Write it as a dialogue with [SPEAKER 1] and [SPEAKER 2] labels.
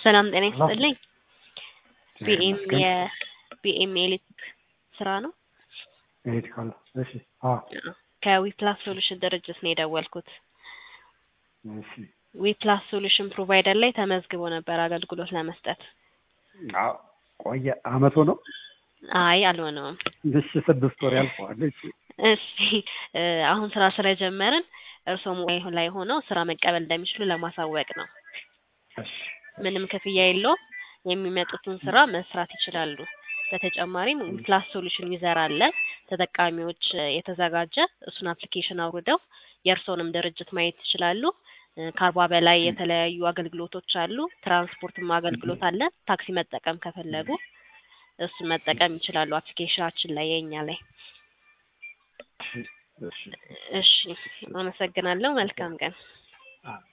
[SPEAKER 1] ሰላም ጤና
[SPEAKER 2] ሰላም።
[SPEAKER 1] ይስጥልኝ።
[SPEAKER 2] እግዚአብሔር
[SPEAKER 1] ቢኤም
[SPEAKER 2] ይመስገን።
[SPEAKER 1] የቢኤም የኤሌክትሪክ ስራ ነው።
[SPEAKER 2] ኤሌክትሪካል እሺ። አዎ
[SPEAKER 1] ከዊፕላስ ሶሉሽን ድርጅት ነው የደወልኩት።
[SPEAKER 2] እሺ።
[SPEAKER 1] ዊፕላስ ሶሉሽን ፕሮቫይደር ላይ ተመዝግቦ ነበር አገልግሎት ለመስጠት።
[SPEAKER 2] አዎ ቆየ አመቱ ነው።
[SPEAKER 1] አይ አልሆነውም።
[SPEAKER 2] እሺ ስድስት ወር ያልፈዋል። እሺ
[SPEAKER 1] እሺ እ አሁን ስራ ስለጀመርን እርስዎ ሞባይል ላይ ሆነው ስራ መቀበል እንደሚችሉ ለማሳወቅ ነው።
[SPEAKER 2] እሺ
[SPEAKER 1] ምንም ክፍያ የለውም። የሚመጡትን ስራ መስራት ይችላሉ። በተጨማሪም ዊፕላስ ሶሉሽን ዩዘር አለ ተጠቃሚዎች እ የተዘጋጀ እሱን አፕሊኬሽን አውርደው የእርስዎንም ድርጅት ማየት ይችላሉ። እ ከአርባ በላይ የተለያዩ አገልግሎቶች አሉ። ትራንስፖርትም አገልግሎት አለ። ታክሲ መጠቀም ከፈለጉ እሱን መጠቀም ይችላሉ። አፕሊኬሽናችን ላይ የኛ ላይ
[SPEAKER 2] እሺ እሺ
[SPEAKER 1] እሺ አመሰግናለሁ። መልካም ቀን።
[SPEAKER 2] አ-